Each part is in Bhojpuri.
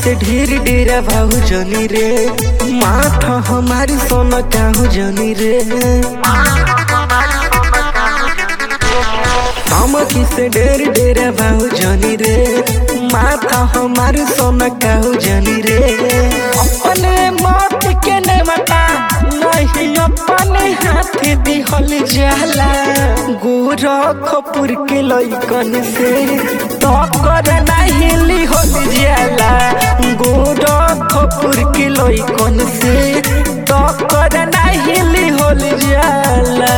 से ढेर डेरा भाऊ जनी रे माथा हमारी सोना काहू जनी रे धमकी से ढेर डेरा भाऊ जनी रे माथा हमारी सोना काहू जनी रे अपने मौत के ने मता नहीं अपने हाथ दिहल जाला गोरखपुर के लइकन से तो कर नहीं लिहल जाला गोरखपुर के लइकन से तो कर नहीं लिहल जाला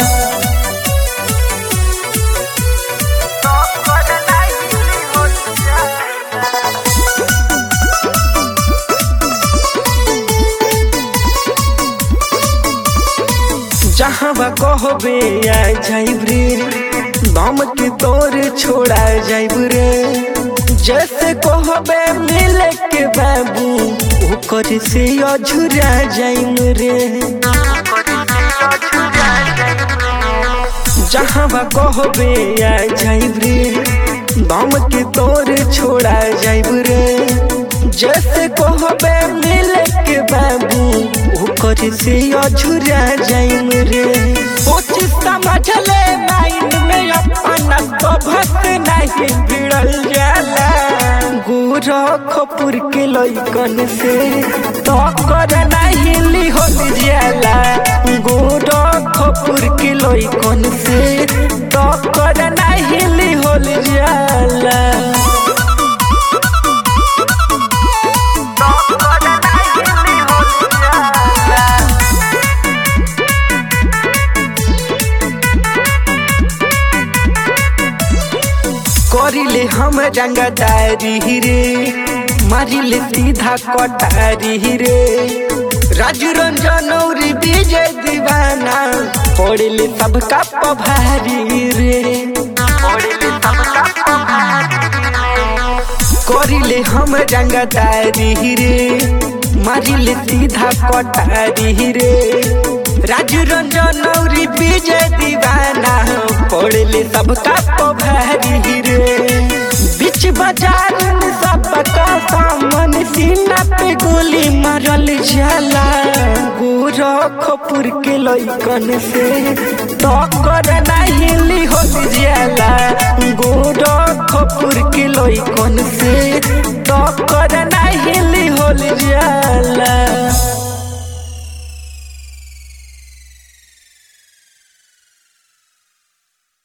जहाँ कहबे आ जाइब रे दम के तोर छोड़ा जाइब रे जैसे कहबे मिले के बाबू ओकर से अझुरा जाइम रे जहाँ कहबे आ जाइब रे दम के तोर छोड़ा जाइब रे जैसे कहबे मिले के बाबू ओकर से अझुरा जाइम रे सोच समझ ले माइंड में अपना तो भस नहीं भिड़ल जाला गोरखपुर के लइकन से तो कर नहीं लिहल जाला गोरखपुर के लइकन से तो कर नहीं लिहल जाला करिले हम रंगदारी रे मारिले सीधा कटारी रे राजू रंजन और विजय दीवाना पड़ले सबका पभारी रे करिले हम रंगदारी रे मारिले सीधा कटारी रे राजू रंजन और विजय दीवाना पड़ले सबका पभारी रे बीच बाजार में सबका सामान सीना पे गोली मारल जाला गोरखपुर के लइकन से तो कर नहीं लिहल जाला गोरखपुर के लइकन से तो कर नहीं लिहल जाला